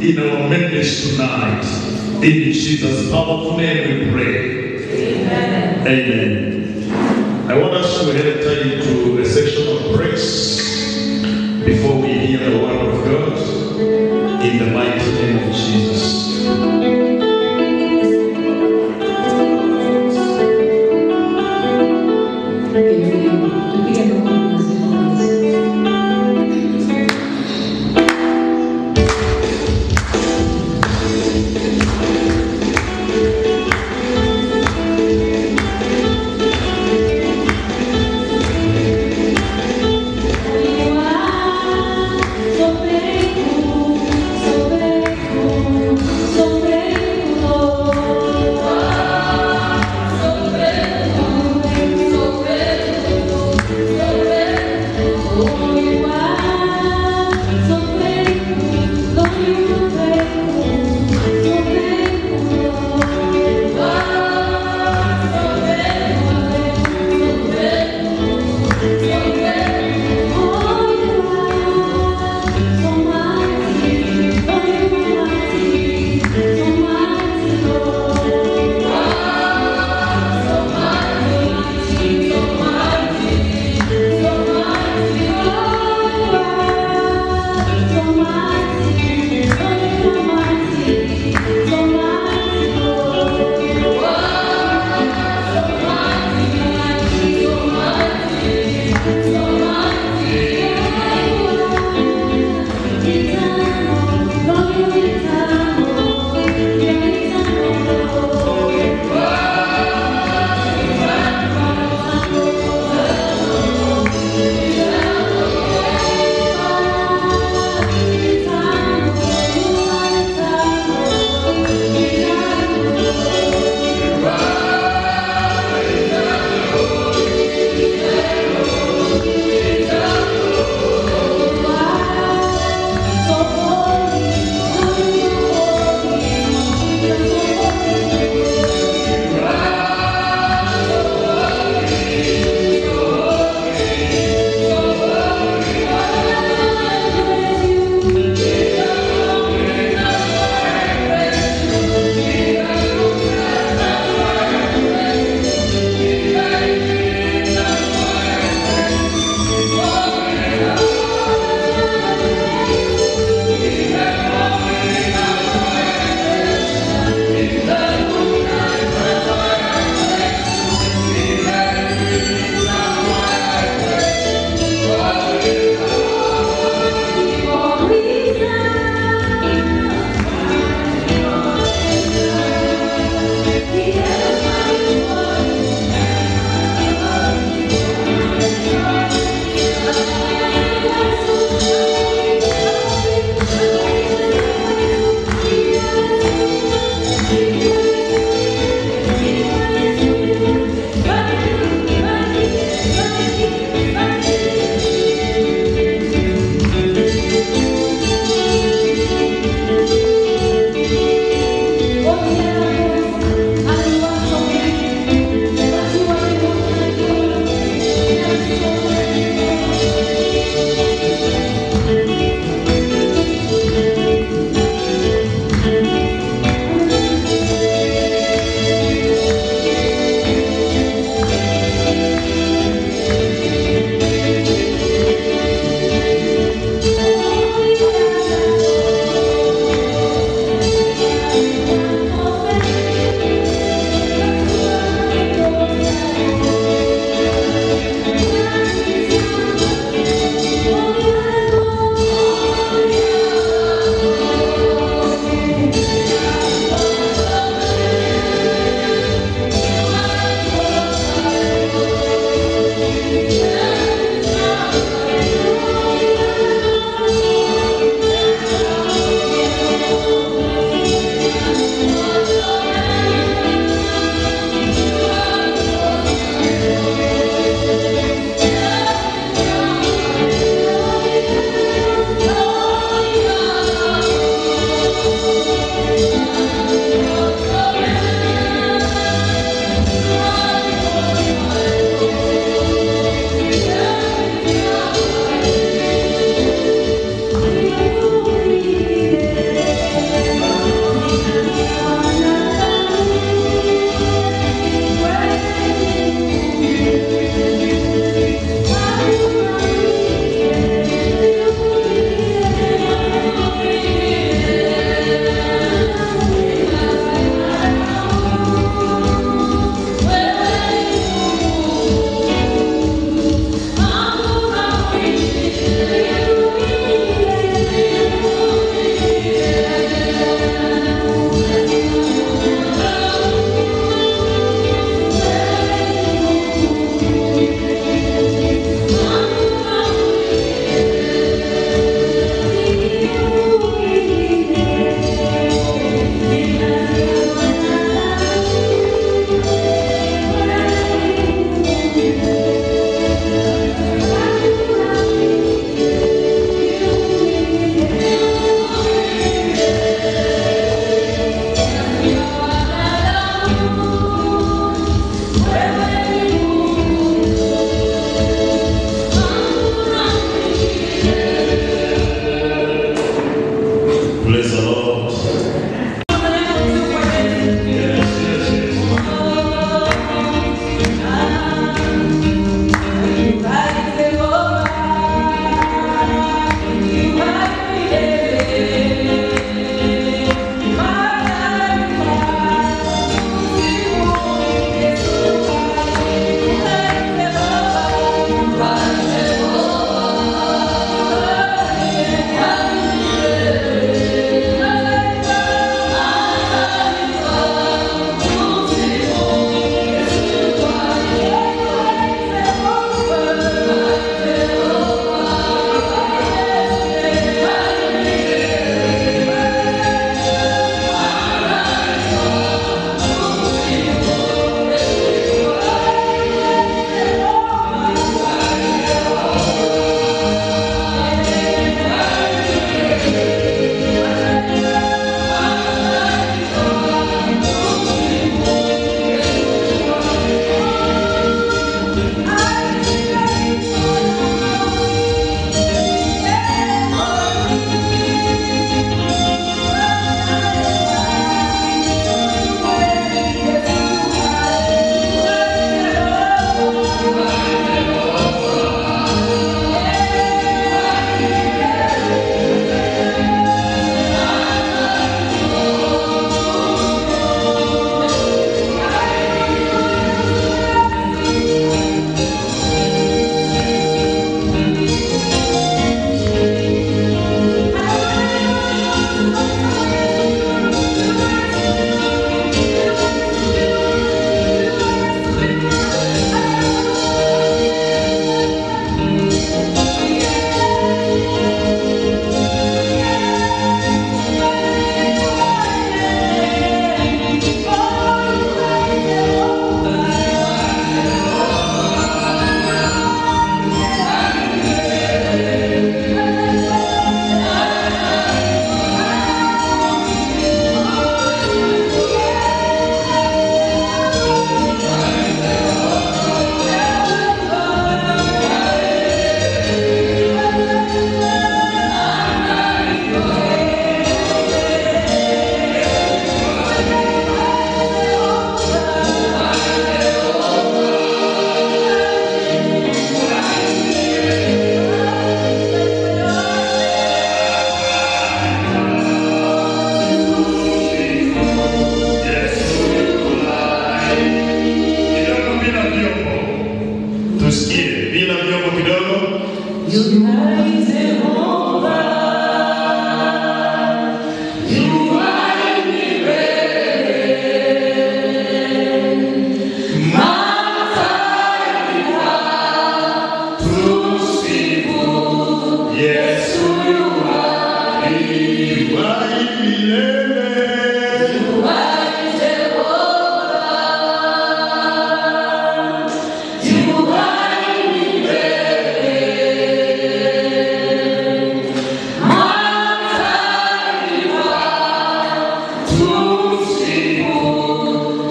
in our midst tonight. In Jesus' powerful name we pray. Amen. I want us to enter into a section of praise before we hear the word of God in the mighty name of Jesus. Tupige makofi na sifa Yesu.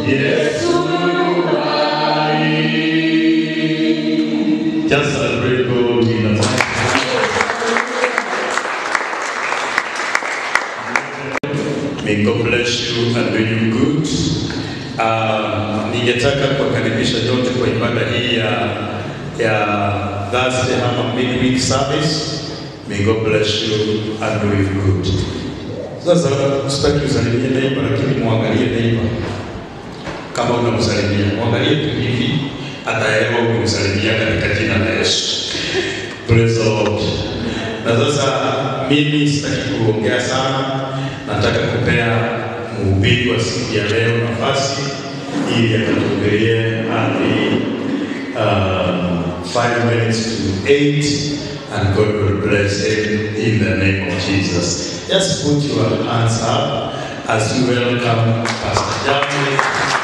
Yesu hai. Just celebrate God in advance. May God bless you and do you good. Uh, ningetaka kuwakaribisha nyote kwa ibada hii ya ya Thursday ama midweek service. May God bless you and do you good. Sasa sitaki usalimie neighbor, lakini muangalie neighbor kama unamsalimia, muangalie tu hivi, ataelewa umemsalimia katika jina la Yesu. Praise the Lord. Na sasa mimi sitaki kuongea sana, nataka kupea mhubiri wa siku ya leo nafasi ili akatuhubirie hadi um, five minutes to eight and God will bless him in the name of Jesus. Just put your hands up as you welcome Pastor Jamie.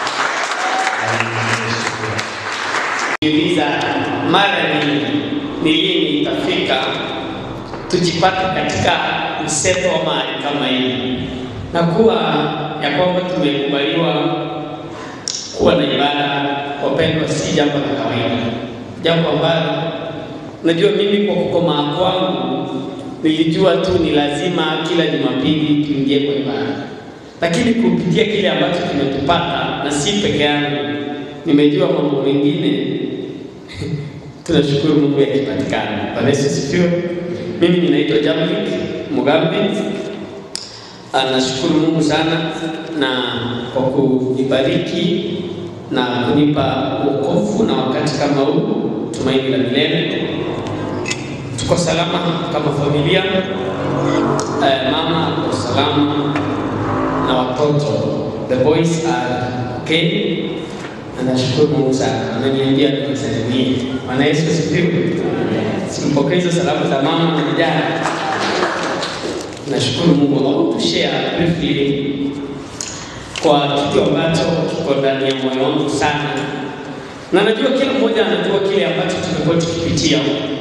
Niuliza mara nyingi ni lini itafika tujipate katika mseto wa mahali kama hii, na kuwa ya kwamba tumekubaliwa kuwa na ibada, wapendwa, si jambo la kawaida, jambo ambalo najua mimi kwa kukomaa kwangu nilijua tu ni lazima kila Jumapili tuingie kwa ibada, lakini kupitia kile ambacho kimetupata na si peke yangu, nimejua mambo mengine tunashukuru Mungu yakipatikana. Bwana Yesu asifiwe. Mimi ninaitwa Jamlik Mugambi. Ah, Nashukuru Mungu sana na kwa kunibariki na kunipa wokovu na wakati kama huu, tumaini la milele. Tuko salama kama familia. Eh, mama ako salama na watoto. The boys are okay. Na nashukuru Mungu sana, ameniambia niwasalimie. Bwana Yesu asifiwe. Simpokea hizo salamu za mama na vijana. Nashukuru Mungu. I want to share briefly kwa kitu ambacho kiko ndani ya moyo wangu sana, na najua kila mmoja anajua kile ambacho tumekuwa tukipitia.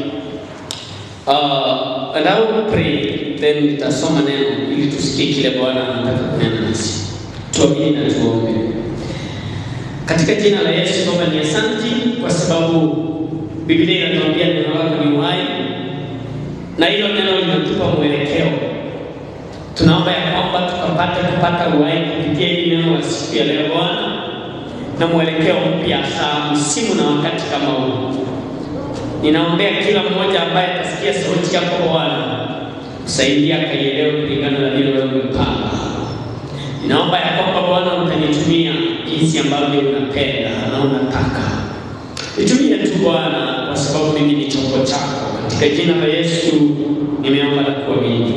Uh, and I will pray then nitasoma neno ili tusikie kile Bwana anataka kunena nasi. Tuamini na tuombe. Katika jina la Yesu Baba, ni asanti kwa sababu Biblia inatuambia neno lako ni uhai na hilo neno linatupa mwelekeo. Tunaomba ya kwamba tukapate kupata uhai kupitia hili neno la siku ya leo Bwana, na mwelekeo mpya saa msimu na wakati kama huu. Ninaombea kila mmoja ambaye atasikia sauti yako Bwana, kusaidia akaielewe kulingana na vile wewe umepanga. Ninaomba ya kwamba Bwana utanitumia jinsi ambavyo unapenda na unataka. Nitumie tu Bwana, kwa sababu mimi ni chombo chako. Katika jina la Yesu nimeomba na kuamini.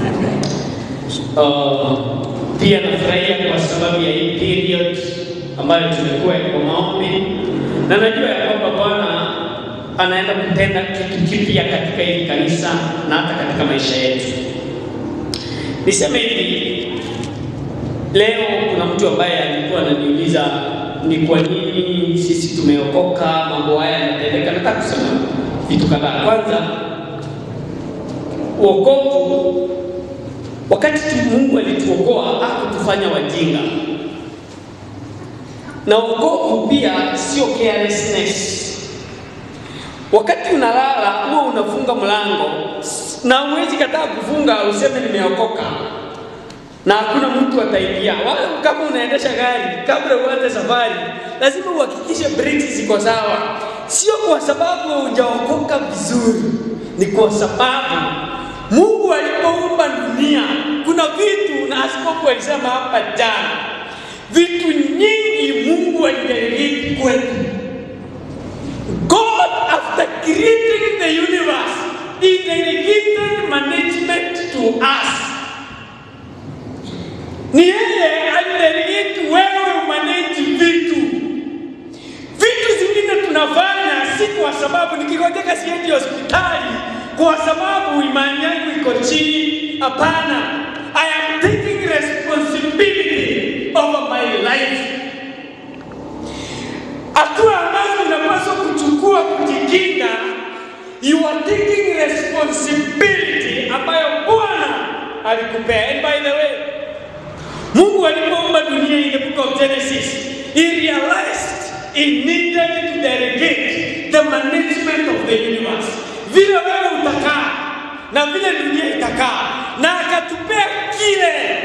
Uh, pia nafurahia kwa sababu ya hii period ambayo tumekuwa kwa maombi, na najua ya kwamba Bwana anaenda kutenda kitu kipya katika hili kanisa na hata katika maisha yetu. Niseme hivi, Leo kuna mtu ambaye alikuwa ananiuliza ni kwa nini sisi tumeokoka, mambo haya yanatendeka. Nataka kusema vitu kadhaa. Kwanza, wokovu, wakati tu Mungu alituokoa hakutufanya wajinga, na wokovu pia sio carelessness. Wakati unalala huwa unafunga mlango na huwezi kataa kufunga useme nimeokoka na hakuna mtu ataingia. Wala kama unaendesha gari, kabla uanze safari, lazima uhakikishe breki ziko sawa. Sio kwa sababu hujaokoka vizuri, ni kwa sababu Mungu alipoumba dunia, kuna vitu na askofu alisema hapa jana, vitu nyingi Mungu alidelegate kwetu. God after creating the universe, he delegated management to us. Ni yeye alidelegate wewe umanage vitu. Vitu zingine tunafanya si kwa sababu nikigojeka siendi hospitali kwa sababu imani yangu iko chini. Hapana, I am taking responsibility over my life. Hatua ambazo unapaswa kuchukua kujikinga, you are taking responsibility ambayo Bwana alikupea. And by the way, Mungu alipoumba dunia in the book of Genesis, he realized he needed to delegate the management of the universe, vile wewe utakaa na vile dunia itakaa, na akatupea kile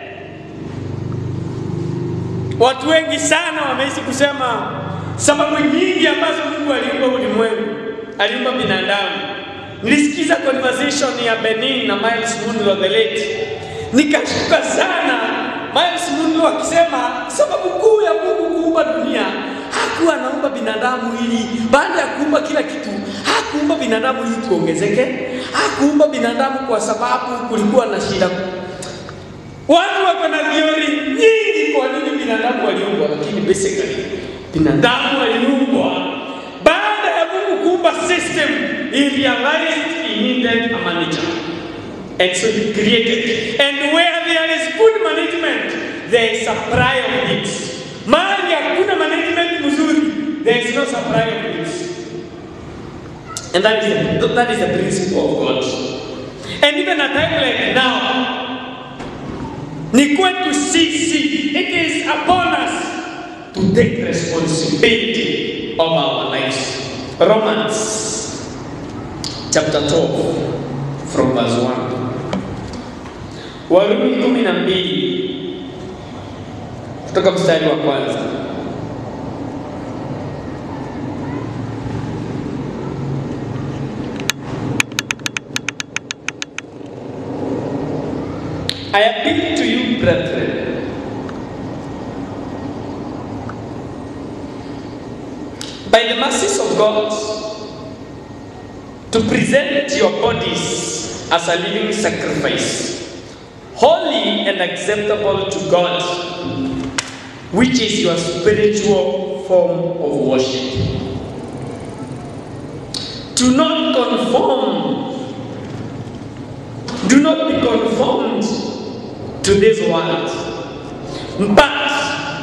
Watu wengi sana wameishi kusema sababu nyingi ambazo Mungu aliumba ulimwengu, aliumba binadamu. Nilisikiza conversation ya Benin na Miles Munro the late, nikashuka sana. Miles Munro akisema sababu kuu ya Mungu kuumba dunia hakuwa anaumba binadamu ili baada ya kuumba kila kitu, hakuumba binadamu ili tuongezeke, hakuumba binadamu kwa sababu kulikuwa na shida Watu wako na theory nyingi kwa nini binadamu waliumbwa, lakini basically binadamu waliumbwa baada ya Mungu kuumba system, he realized he needed a manager. And so he created. And where there is good management, there is supply of needs. Mahali hakuna management mzuri, there is no supply of needs. And that is the, that is the principle of God. And even a time like now, ni kwetu sisi, it is upon us to take responsibility of our lives. Romans chapter 12 from verse 1. Warumi kumi na mbili kutoka mstari wa kwanza. I appeal to you, brethren, by the mercies of God, to present your bodies as a living sacrifice, holy and acceptable to God, which is your spiritual form of worship. Do not conform, do not be conformed to this world, but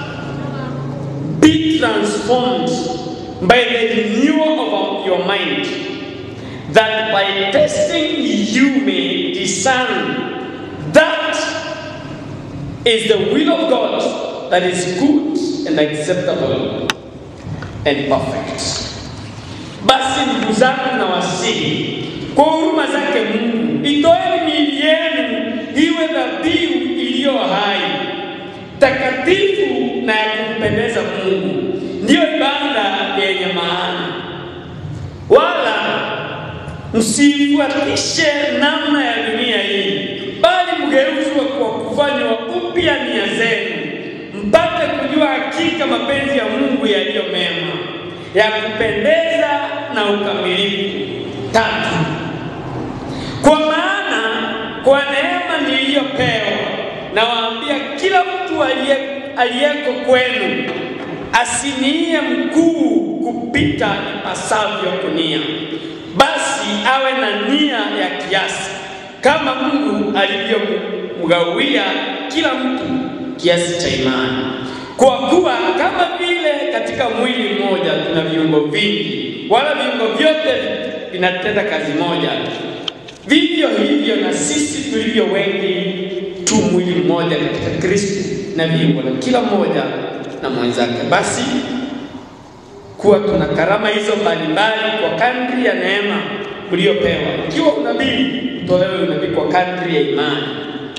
be transformed by the renewal of your mind, that by testing you may discern that is the will of God that is good and acceptable and perfect. Basi ndugu zangu na wasihi kwa huruma zake Mungu, itoeni miili yenu iwe dhabihu iliyo hai, takatifu na ya kumpendeza Mungu, ndiyo ibada yenye maana. Wala msifuatishe namna ya dunia hii, bali mgeuzwe kwa kufanywa upya nia zenu, mpate kujua hakika mapenzi ya Mungu yaliyo mema, ya kupendeza na ukamilifu. Tatu, kwa maana kwa neema niliyopewa nawaambia kila mtu aliye aliyeko kwenu asinie mkuu kupita ipasavyo kunia, basi awe na nia ya kiasi, kama Mungu alivyomgawia kila mtu kiasi cha imani. Kwa kuwa kama vile katika mwili mmoja tuna viungo vingi, wala viungo vyote vinatenda kazi moja, vivyo hivyo na sisi tulivyo wengi tu mwili mmoja katika Kristo, na viungo na kila mmoja na mwenzake. Basi kuwa tuna karama hizo mbalimbali kwa kadri ya neema mliopewa. Ikiwa unabii, utolewe unabii kwa kadri ya imani.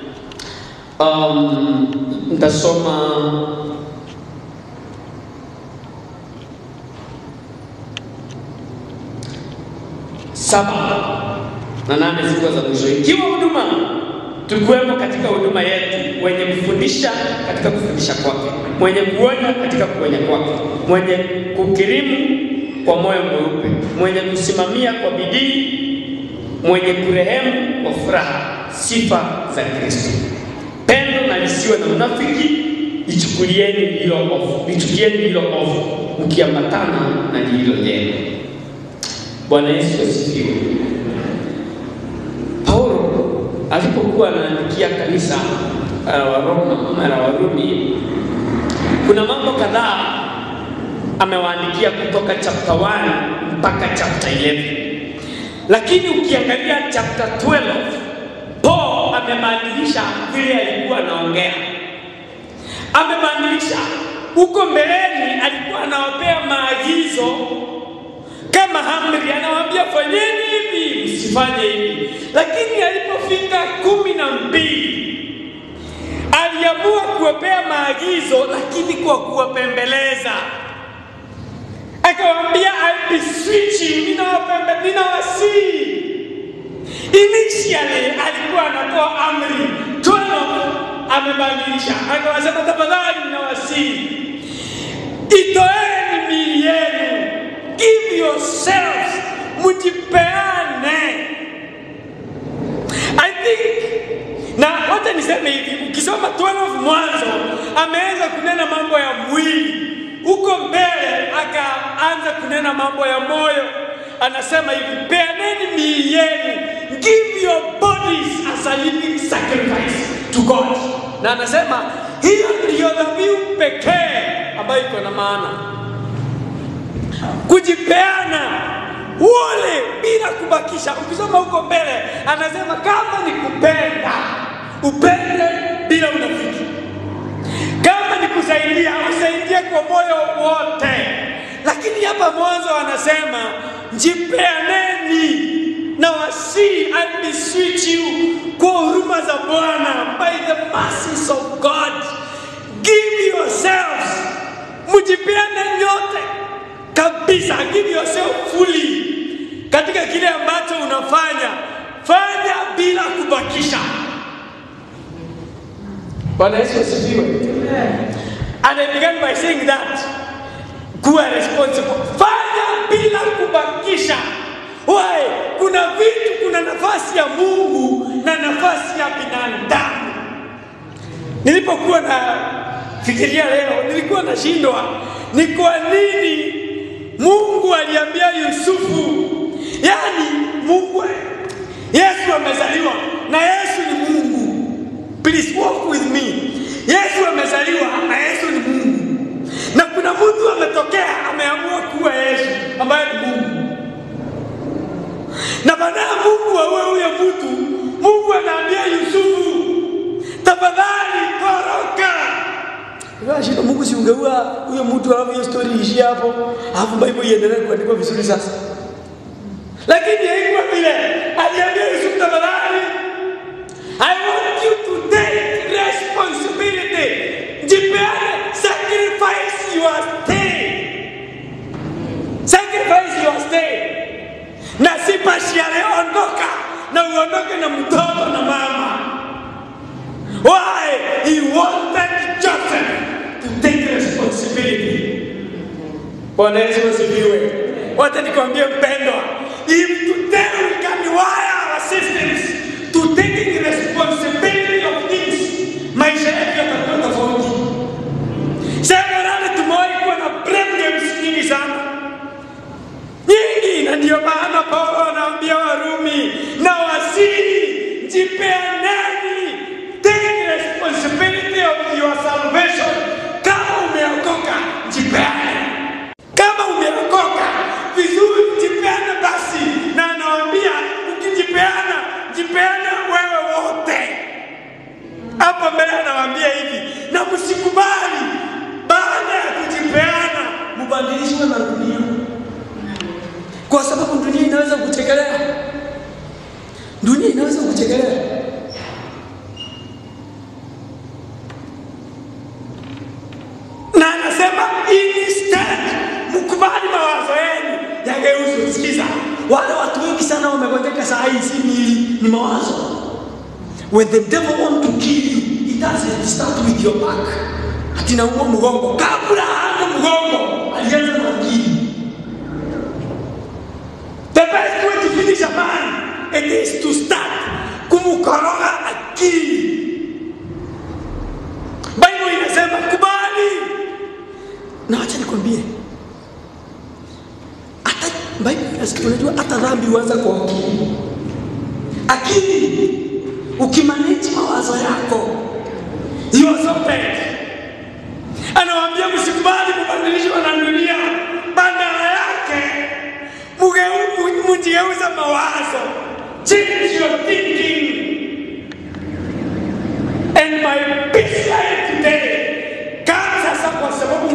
Um, nitasoma saba na nane siku za mwisho. Ikiwa huduma tukiwemo katika huduma yetu, wenye kufundisha katika kufundisha kwake, mwenye kuonya katika kuonya kwake, mwenye kukirimu kwa moyo mweupe, mwenye kusimamia kwa bidii, mwenye kurehemu kwa furaha. Sifa za Kristo. Pendo na lisiwe na unafiki, ichukulieni lililo ovu, lichukieni lililo ovu, mkiambatana na lililo jema. Bwana Yesu asifiwe. Paulo alipokuwa anaandikia kanisa uh, wa Roma ama la Warumi, kuna mambo kadhaa amewaandikia kutoka chapter 1 mpaka chapter 11, lakini ukiangalia chapter 12 Paul amebadilisha vile alikuwa anaongea, amebadilisha huko mbeleni alikuwa anawapea maagizo kama amri, anawaambia fanyeni hivi, msifanye hivi. Lakini alipofika kumi na mbili aliamua kuwapea maagizo, lakini kwa kuwapembeleza akawaambia, I beseech you, ninawapembe, ninawasihi. Initially alikuwa anatoa amri 12 amebadilisha, akawasema tafadhali, ninawasihi itoeni miili yenu, give yourselves, mjipeane. I think na wacha niseme hivi, ukisoma 12 Mwanzo ameanza kunena mambo ya mwili, huko mbele akaanza kunena mambo ya moyo. Anasema hivi, peaneni miili yenu, give your bodies as a living sacrifice to God, na anasema hiyo ndiyo dhabihu pekee ambayo iko na maana, kujipeana wole bila kubakisha. Ukisoma huko mbele, anasema kama ni kupenda, upende bila unafiki. Kama ni kusaidia, usaidie kwa moyo wote. Lakini hapa mwanzo anasema jipeaneni na wasii, I beseech you, kwa huruma za Bwana, by the mercies of God, give yourselves, mjipeane nyote kabisa, give yourself fully katika kile ambacho unafanya, fanya bila kubakisha. Bwana Yesu asifiwe. And I began by saying that kuwa responsible, fanya bila kubakisha. Why? Kuna vitu, kuna nafasi ya Mungu na nafasi ya binadamu. Nilipokuwa na fikiria leo, nilikuwa nashindwa ni kwa nini Mungu aliambia Yusufu, yani Mungu, Yesu amezaliwa na Yesu ni Mungu. Please walk with me. Yesu amezaliwa na Yesu ni Mungu, na kuna mtu ametokea ameamua kuwa Yesu ambaye ni Mungu, na baada ya Mungu awe huyo mtu, Mungu anaambia Yusufu, tafadhali toroka. Shida Mungu si ungeua huyo mtu alafu hiyo story iishie hapo, alafu Bible iendelee kuandikwa vizuri sasa. Lakini haikuwa vile. Aliambia Yusufu, tafadhali I want you to take responsibility. Jipeane, sacrifice your stay. Sacrifice your stay. Na si partially ondoka na uondoke na mtoto na mama. Why? He wanted Joseph to take responsibility. Bwana Yesu asifiwe. Wacha nikwambie mpendwa, if today we can wire our systems to taking responsibility of things, maisha yetu yatakuwa tofauti. Seminari tumewahi kuwa na blame games nyingi sana nyingi, na ndio maana Paulo anaambia Warumi na wasii, jipeaneni, take responsibility of your salvation. Kama umeokoka, jipeane. Kama umeokoka vizuri, jipeane basi, na anawaambia ukijipeana, jipeane wewe wote. Hapa mbele anawaambia hivi, na msikubali baada ya kujipeana mubadilishwe na dunia, kwa sababu dunia inaweza kuchekelea, dunia inaweza kuchekelea. Na anasema instead, mkubali mawazo yenu yageuzwe. Sikiza, wale watu wengi sana wamegojeka saa hii, si miili, ni mawazo. When the devil want to kill you, he doesn't start with your back. Ati naumwa mgongo. Kabla hana mgongo, alianza na akili. The best way to finish a man, it is to start kumkoroga akili. Bible inasema kubali. Na acha nikwambie, hata Bible inasema, unajua hata dhambi huanza kwa akili. Akili ukimanage mawazo yako you are so bad. Anawaambia msikubali kubadilishwa na dunia, badala yake mugeu- mjigeuza mawazo, change your thinking. And my peace life today comes sasa kwa sababu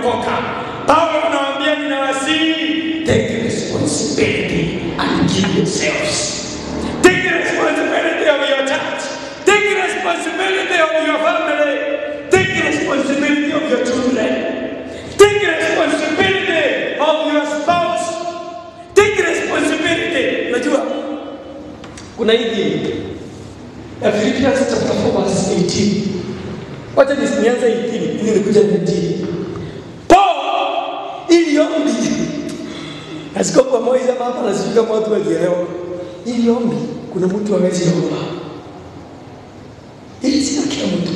wameokoka. Paulo anawaambia ninawasihi, take responsibility and give yourselves. Take responsibility of your church. Take responsibility of your family. Take responsibility of your children. Take responsibility of your spouse. Take responsibility. Unajua kuna hivi ya Philippians chapter 4 verse 18. Wacha nisianze 18 ili nikuje 19. Paul ili ombi Askofu Moise hapa anasifika kwa watu wakielewa. Ili ombi kuna mtu hawezi omba. Ili sina kila mtu.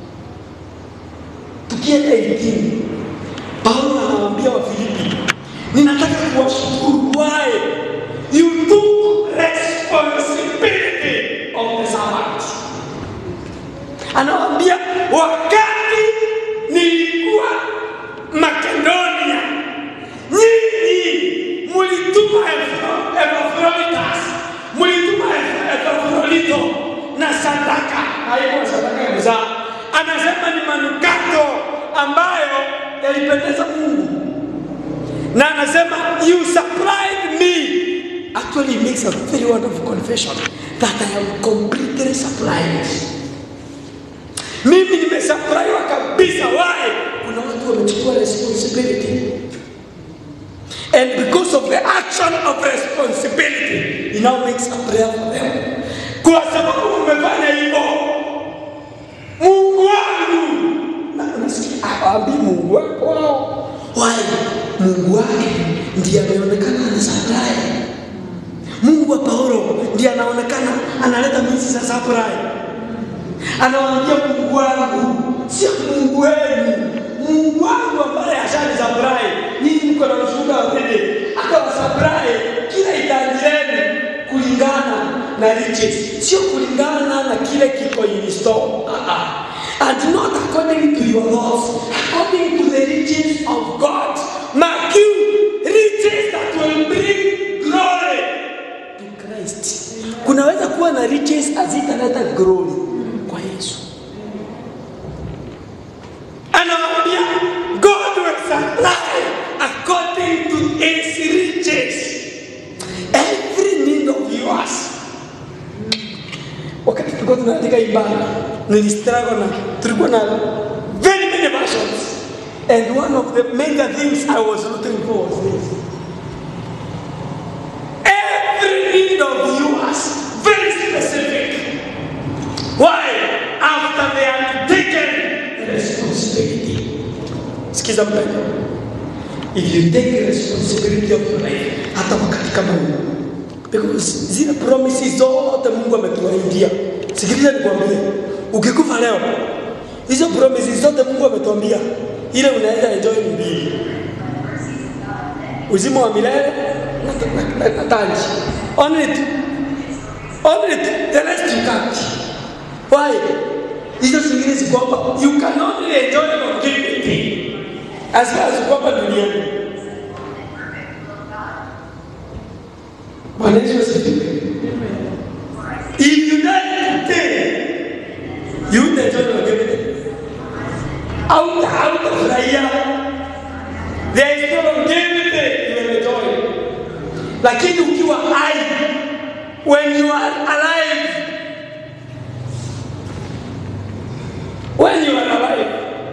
Tukienda 18 Paulo anawaambia Wafilipi, ninataka kuwashukuru why you took responsibility of the servant. Anawaambia wakati nilikuwa Makedonia, nyinyi mulituma Epaphroditus, Epaphroditus, mulituma Epaphrodito na sadaka, haikuwa sadaka ya mzaa, anasema ni manukato ambayo yalipendeza Mungu, na anasema you supplied me. Actually, he makes a very wonderful confession that I am completely supplied. Mimi nimesupplywa kabisa. Why? Kuna watu wamechukua responsibility and because of the action of responsibility he now makes a prayer for them. Kwa sababu umefanya hivyo, Mungu wangu na unasikia awaambii Mungu wako wao. Why? Mungu wake ndiye ameonekana ana supply. Mungu wa Paulo ndiye anaonekana analeta mizi za supply. Anawaambia Mungu wangu, sio Mungu wenu, Mungu wangu ambaye ashani supply. Ninyi mko na ushuhuda wa pili, akawa supply kila hitaji lenu kulingana na riches, sio kulingana na kile kiko in store. Ah, ah. And not according to your laws, according to the riches of God. Mark you riches that will bring glory to Christ. Kunaweza kuwa na riches hazitaleta glory kwa Yesu. Anawaambia God will supply according to his riches every need of yours. Wakati tulikuwa tunaandika ibada, nilistruggle na tulikuwa na very many versions and one of the major things I was looking for was this. Every need of yours, very specific. Why? After they have taken responsibility. Sikiza mpendwa. If you take responsibility of your life, hata wakati kama huu. Because zile promises zote Mungu ametuahidia. Sikiliza nikwambie, ukikufa leo, hizo promises zote Mungu ametuambia, ile unaweza enjoy ni mbili. Uzima wa milele na, na, na, na taji. Only two. Only two. The rest you can't. Why? Hizo zingine si kwamba you can only enjoy longevity as far as kwamba duniani. Bwana Yesu asifiwe. If you die today, you will enjoy longevity. Out hautafurahia. There is no longevity you will enjoy. Lakini ukiwa hai, when you are alive, when you are alive.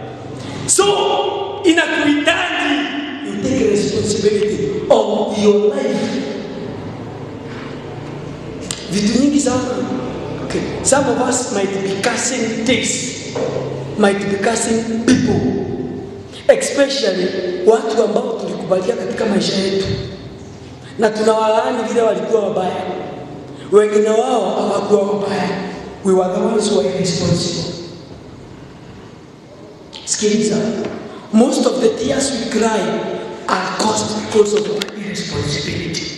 So inakuhitaji you take responsibility of your life. Vitu nyingi sana. Okay. Some of us might be cursing things, might be cursing people, especially watu ambao tulikubalia katika maisha yetu, na tunawalaani vile walikuwa wabaya. Wengine wao hawakuwa wabaya, we were the ones who were responsible. Sikiliza, most of the tears we cry are caused because of our irresponsibility.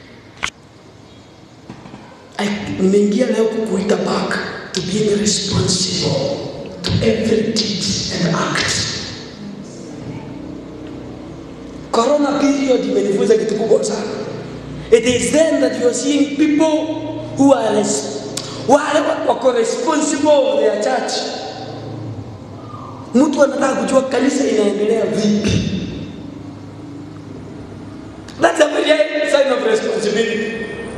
I- Nimeingia leo kukuita back to being responsible to every deed and act. Corona period imenifunza kitu kubwa sana. It is then that you are seeing people who are res- wale wako responsible of their church Mtu anataka kujua kanisa inaendelea vipi. That's a very high sign of responsibility.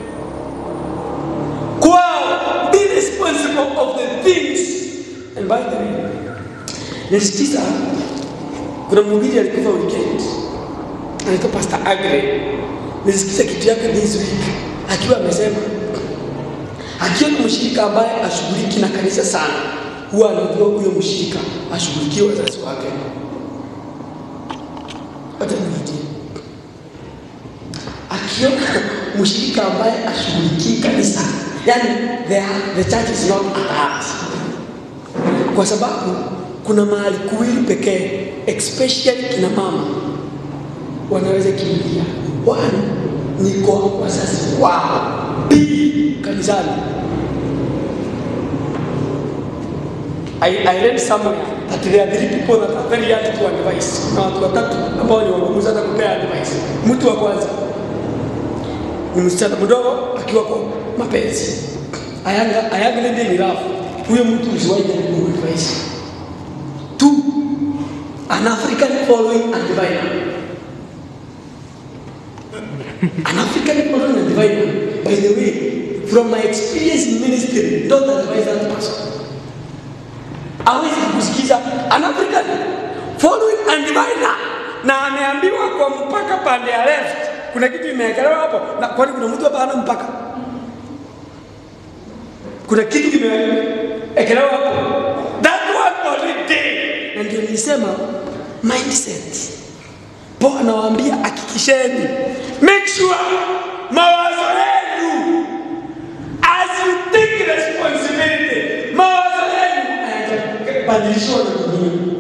Kwao, be responsible of the things. And by the way, nilisikiza kuna mhubiri alikufa weekend anaitwa Pastor Agre. Nilisikiza kitu yake this week akiwa amesema akiona mshirika ambaye ashughuliki na kanisa sana, huwa anajua huyo mshirika ashughulikie wazazi wake. Hata nirudia, akiona mshirika ambaye ashughulikii kanisa, yani the, the church is not at heart, kwa sababu kuna mahali kuwili pekee, especially kina mama wanaweza kimbilia. One ni kwa wazazi wao, pili kanisani. I, I read somewhere that there are three people that are very hard to advise. Kuna watu watatu ambao ni wagumu sana kupea advice. Mtu wa kwanza ni msichana mdogo akiwa kwa mapenzi, ayanga ayanga lady in love. Huyo mtu usiwahi jaribu advice. Two, an African following a diviner. An African following a diviner. By the way, from my experience in ministry, don't advise that person. Hawezi kusikiza an African following a diviner, na ameambiwa kwa mpaka pande ya left kuna kitu imewekelewa hapo, na kwani kuna mtu hapa hana mpaka? Kuna kitu kimewekelewa hapo, that one already. Na ndio nilisema mindset. Paul anawaambia hakikisheni, make sure mawazo yenu as you take responsibility, mawazo yenu hayajabadilishwa na dunia.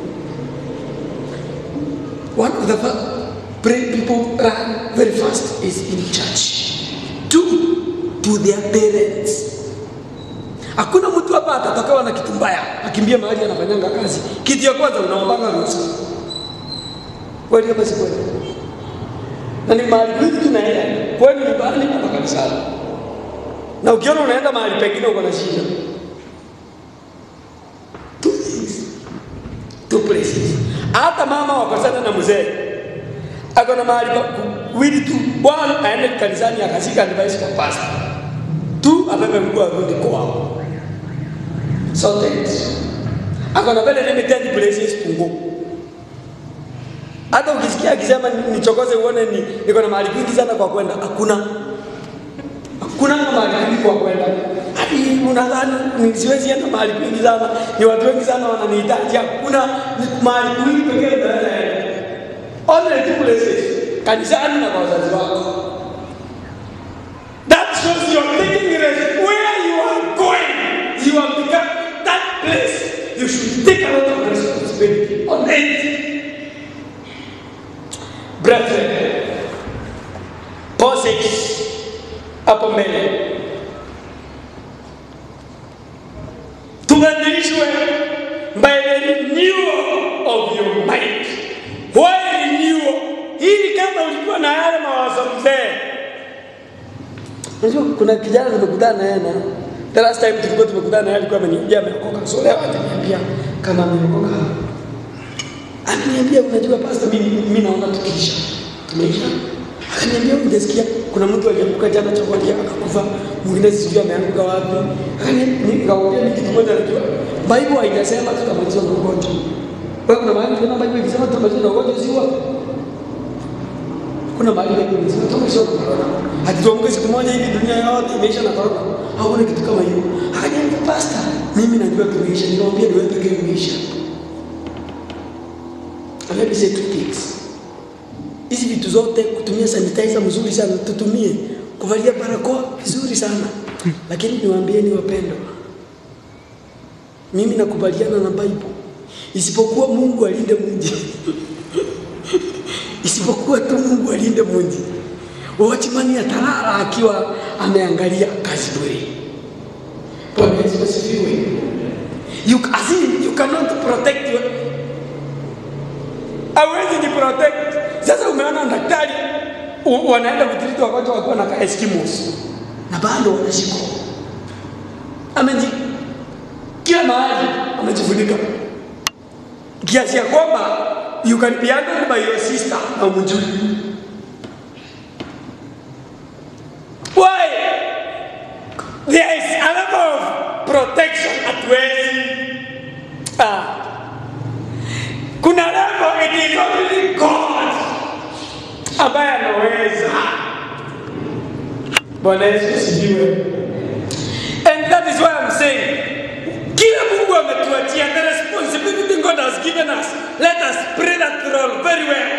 One of the fa- pray people run very fast is in church. Two, to their parents. Hakuna mtu hapa atatokewa na kitu mbaya akimbia mahali anafanyanga kazi. Kitu ya kwanza unaombanga ruhusa. Kweli ama si kweli? Na ni mahali kwingi tunaenda, kwani nyumbani ama kanisani. Na ukiona unaenda mahali pengine uko na shida. Two things. Two places. Hata mama wakosana na mzee ako na mahali pa kuwili tu, one aende kanisani akashika advice kwa pastor, two abebe mguu arudi kwao. Sorted. Ako na very limited places pungu. Hata ukisikia akisema nichokoze uone ni niko na mahali kwingi sana kwa kwenda, hakuna hakuna mahali kwingi kwa kwenda. Hadi unadhani ni siwezi enda mahali kwingi sana, ni watu wengi sana wananihitaji. Hakuna ni mahali kwingi pekee unaweza enda. Only two places, kanisani na kwa wazazi wako. That shows you are taking risk. Where you are going, you have become that place. You should take a lot of responsibility on it. Brethren, Paul says hapo mbele tubadilishwe by the renewal of your mind. Why renewal? Hili kama ulikuwa na yale mawazo mzee. Unajua kuna kijana nimekutana naye na the last time tulikuwa tumekutana naye alikuwa ameniambia ameokoka. So leo ataniambia kama ameokoka. Ameniambia unajua pastor, mimi mimi naona tukiisha. Tumeisha. Akaniambia ungesikia kuna mtu alianguka jana chokoni akakufa, mwingine sijui ameanguka wapi. Akaniambia nikamwambia mimi kitu moja najua. Bible haijasema tutamalizwa na ugonjwa. Wewe kuna mahali kuna Bible ikisema tutamalizwa na ugonjwa si wapi? Kuna mahali Bible inasema tutamalizwa na corona. Hatuamke siku moja hivi dunia yote imeisha na corona. Hakuna kitu kama hiyo. Akaniambia pastor, mimi najua tumeisha. Nikamwambia ni wewe pekee umeisha. And let me say two things. Hizi vitu zote kutumia sanitizer mzuri sana tutumie, kuvalia barakoa vizuri sana lakini niwaambieni wapendwa, mimi nakubaliana na Bible, isipokuwa Mungu alinde mji isipokuwa tu Mungu alinde mji. Watchman atalala akiwa ameangalia kazi bure. Bwana Yesu asifiwe. You, as in, you cannot protect your, hawezi jiprotect. Sasa umeona daktari u- wanaenda kutiriti wagonjwa wakiwa na ka Eskimos na bado wanashikwa, ameji kila mahali amejifunika. kiasi ya kwamba you can be handled by your sister na umjui. Why? There is a level of protection hatuwezi ah. Kuna level it is only God ambaye anaweza. Bwana Yesu asifiwe. And that is why I'm saying kila Mungu ametuachia the responsibility God has given us. Let us pray that role very well.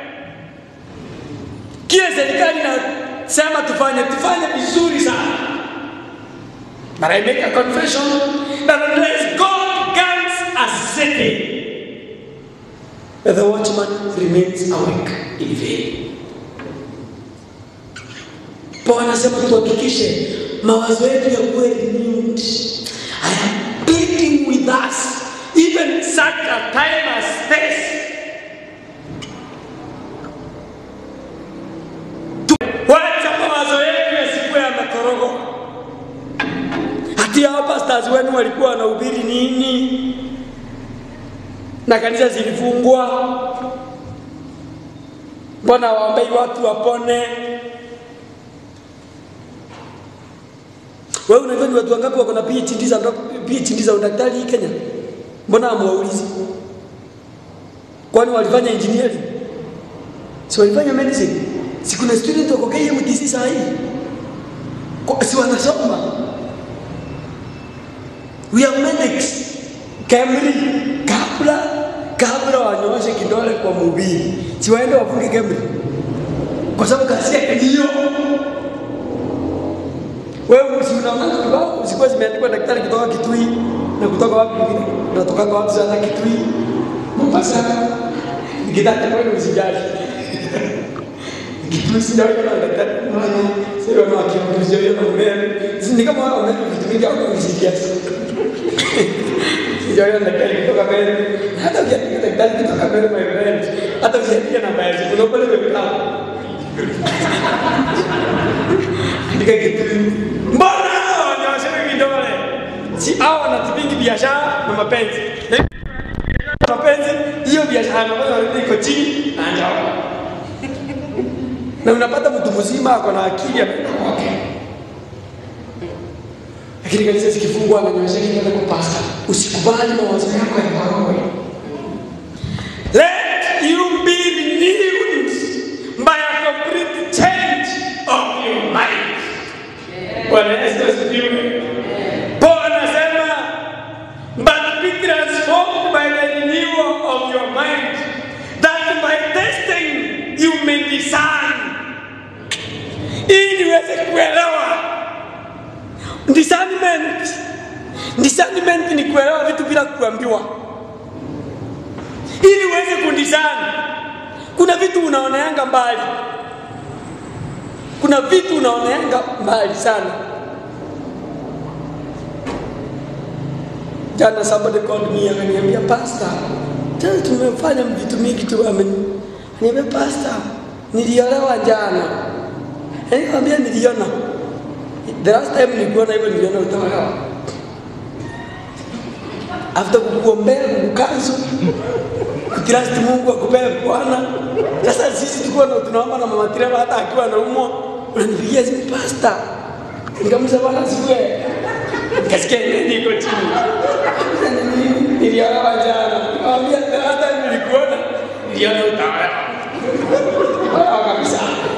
Kile serikali inasema tufanye, tufanye vizuri sana. But I make a confession that unless God guards a city, the watchman remains awake in vain. Paulo anasema tuhakikishe mawazo yetu ya kuwa renewed. I am pleading with us even such a time as this. Tu- Wacha mawazo yetu yasikuwe yamekorogwa. Hati hao pastors wenu walikuwa wanahubiri nini? Na kanisa zilifungwa. Mbona waombei watu wapone? Wewe unajua ni watu wangapi wako na PhD za PhD za udaktari hii Kenya? Mbona hamwaulizi? Kwani walifanya engineering? Si walifanya medicine? Si kuna student wako KMTC saa hii? Kwa- Si wanasoma? We have medics. Kemri kabla kabla wanyooshe kidole kwa mhubiri, si waende wafunge Kemri, kwa sababu kazi yake ni hiyo. Wewe si unaona kibao zilikuwa zimeandikwa daktari kutoka Kitui na kutoka wapi kwingine? Natoka wapi sana Kitui? Mombasa. Nikitaka kwenda usijali. Kitui sijawahi kuona daktari mmoja. Sasa wana wakiongozi sijawahi kuona mbele. Si ni kama wao wana vitu vingi au kusikia. Sijawahi kuona daktari kutoka mbele. Hata ukiandika daktari kutoka mbele my friend. Hata ukiandika namba ya simu unaona pale mekao. Andika kitu. Mbona hao wanawasema vidole? Si hao wanatibingi biashara na mapenzi. Na mapenzi hiyo biashara na mapenzi iko chini na njao. Na unapata mtu mzima ako na akili ameenda kwake. Lakini kanisa zikifungwa ananyoosha kidole kwa pasta. Usikubali mawazo yako yakorogwe. Let you be renewed by a complete change of your mind. Bwana Yesu asifiwe. Paul anasema but be transformed by the renewal of your mind that by testing you may discern ili uweze kuelewa discernment discernment ni kuelewa vitu bila kuambiwa ili uweze kudiscern kuna vitu unaoneanga mbali kuna vitu unaoneanga mbali sana jana somebody called me akaniambia pastor tena tumefanya vitu mingi tu amen niambia pastor niliolewa jana nikamwambia niliona the last time nilikuona hivyo niliona utaolewa after kukuombea kukukanzu kutirasti Mungu akupee Bwana. Sasa sisi tulikuwa na tunaomba na mama Tirema, hata akiwa anaumwa unanipigia simu pasta, nikamusa Bwana asifiwe, nikasikia nini iko chini, niliolewa jana, nikamwambia hata nilikuona, niliona utaolewa Olewa kabisa.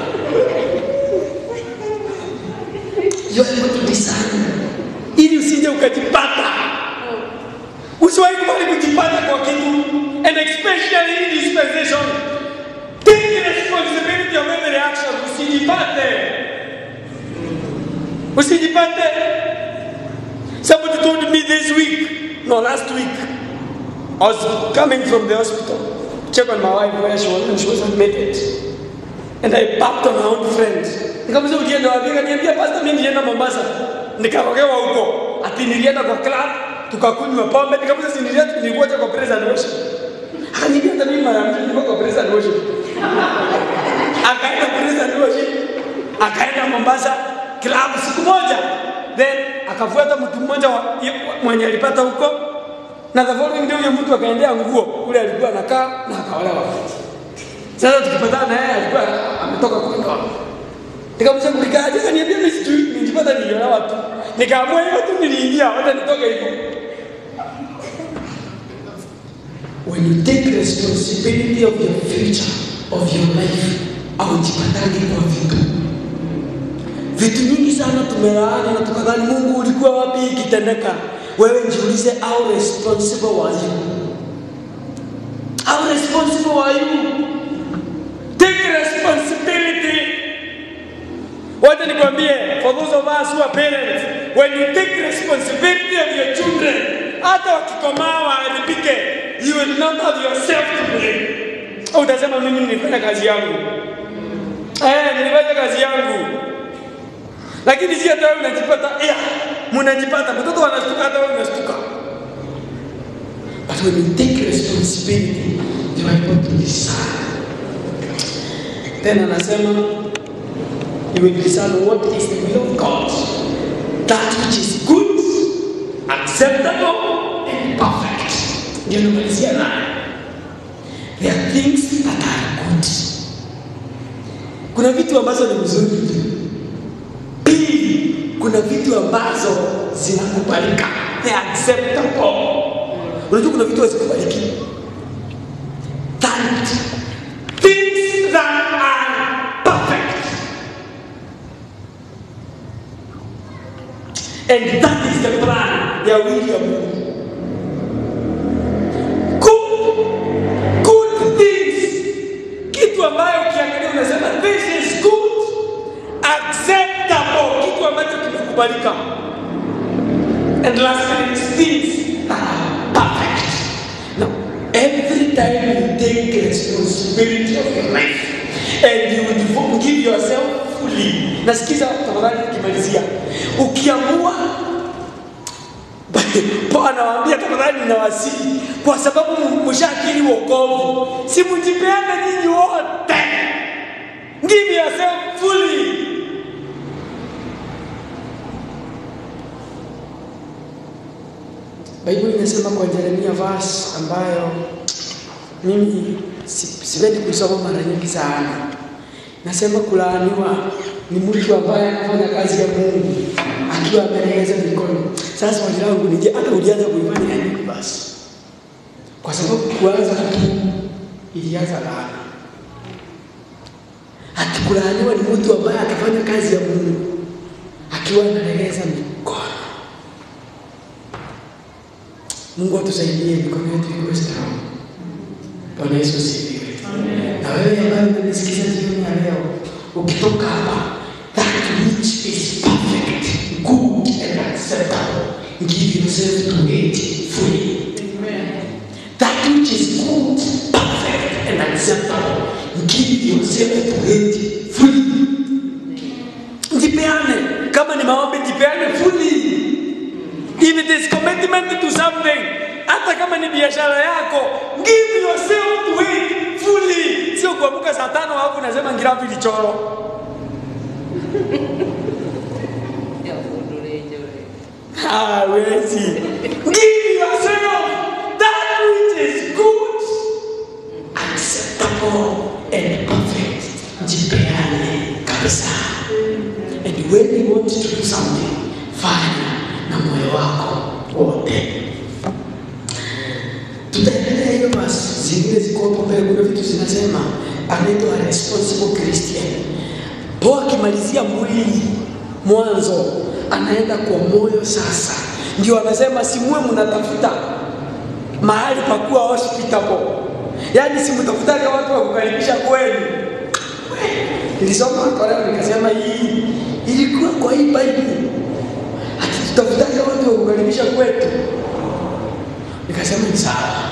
You are able to discern ili usije ukajipata usiwahi kubali kujipata kwa kitu and especially in dispensation take the responsibility of every action usijipate usijipate somebody told me this week no last week I was coming from the hospital check on my wife where she was and she was admitted and I backed on my own friend nikamuza ulienda wapi akaniambia pastor mimi nilienda Mombasa nikarogewa huko ati nilienda kwa club tukakunywa pombe nikamuza si nilienda nilikuwa kwa praise and worship akaniambia hata mimi mara mbili nilikuwa kwa praise and worship akaenda praise and worship akaenda Mombasa club siku moja then akafuata mtu mmoja wa- mwenye alipata huko na the following day huyo mtu akaendea nguo kule alikuwa anakaa na akaolewa. Sasa tukipatana na yeye alikuwa ametoka kwa ndoa. Nikamsema kulikaje? Akaniambia mimi sijui, nilijipata niliolewa tu. Nikaamua hivyo tu niliingia, hata nitoke hivyo. When you take responsibility of your future, of your life, aujipatangi kwa vitu. Vitu nyingi sana tumelaani na tukadhani Mungu ulikuwa wapi ikitendeka. Wewe jiulize, how responsible were you? How responsible were you? Take responsibility. Wacha nikwambie, for those of us who are parents, when you take responsibility of your children, hata wakikomaa waharibike, you will not have yourself to blame. Au utasema mimi nilifanya kazi yangu. Eh, nilifanya kazi yangu. Lakini si hata wewe unajipata, yeah, mnajipata, mtoto anashtuka hata wewe unashtuka. But when you take responsibility, you are able to decide. Tena anasema you will discern what is the will of God, That which is good, acceptable, and perfect. ndio namalizia naye. There are things that are good. Kuna vitu ambazo ni mzuri. Pili, kuna vitu ambazo zinakubalika. They are acceptable. Unajua kuna vitu hazikubaliki. Third, things that are perfect. And that is the plan ya wili ya Mungu. Good, good things. Kitu ambayo ukiangalia unasema this is good, acceptable, kitu ambacho kimekubalika. And lastly, it's things that are perfect. Now, every time you take responsibility of your life and you devote- give yourself fully, nasikiza tafadhali nikimalizia, ukiamua Paulo anawaambia tafadhali ninawasihi, kwa sababu mshakiri wokovu, si mjipeane nyinyi wote, give yourself fully. Bible inasema kwa Yeremia verse ambayo mimi si- sipendi kusoma mara nyingi sana. Nasema kulaaniwa ni mtu ambaye anafanya kazi ya Mungu akiwa amelegeza mikono. Sasa swali langu ni je, hata ulianza kuifanya ya nini basi? Kwa sababu kuanza tu ilianza laana. Ati kulaaniwa ni mtu ambaye atafanya kazi ya Mungu akiwa analegeza mikono. Mungu atusaidie mikono yetu ikuwe strong. Bwana Yesu asifiwe. Na wewe ambaye unanisikiza jioni ya leo, ukitoka hapa, that which is perfect, good and acceptable, give yourself to it fully. That which is good, perfect and acceptable, give yourself to it fully. Jipeane, kama ni maombi jipeane fully. If it is commitment to something, hata kama ni biashara yako, give yourself to it fully. Sio kuamka saa tano alafu unasema ngirafu ilichoro. Hawezi. Give yourself that which is good, acceptable and perfect. Jipeane kabisa. And when you want to do something, fanya na moyo wako wote. Tutaendelea hiyo basi, zingine ziko hapo mbele. Kuna vitu zinasema anaitwa responsible Christian. po akimalizia mwili mwanzo, anaenda kwa moyo sasa. Ndio anasema simuwe mnatafuta mahali pa kuwa hospitable, yaani simtafutaga watu wa kukaribisha kwenu. Nilisoma kwa leo nikasema hii ilikuwa kwa hii Bible, ati tutafutaga watu wa kukaribisha kwetu. Nikasema ni sawa.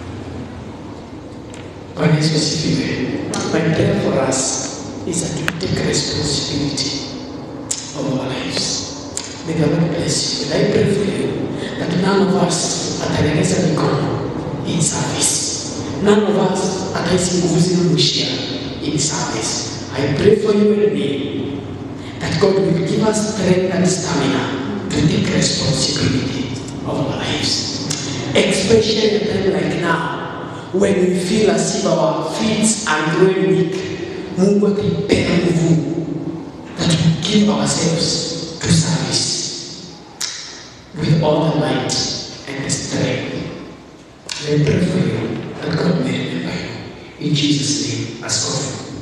Bwana Yesu asifiwe. My prayer for us is that we take responsibility of our lives. May the Lord bless you. And I pray for you that none of us atalegeza mikono in service. None of us atahisi nguvu zinamwishia in service. I pray for you and me that God will give us strength and stamina to take responsibility of our lives. especially a time like now when we feel as if our feet are growing weak. Mungu akipenda nguvu that we give ourselves to service with all the might and the strength. Let me pray for you that God may remember you. In Jesus' name, ask of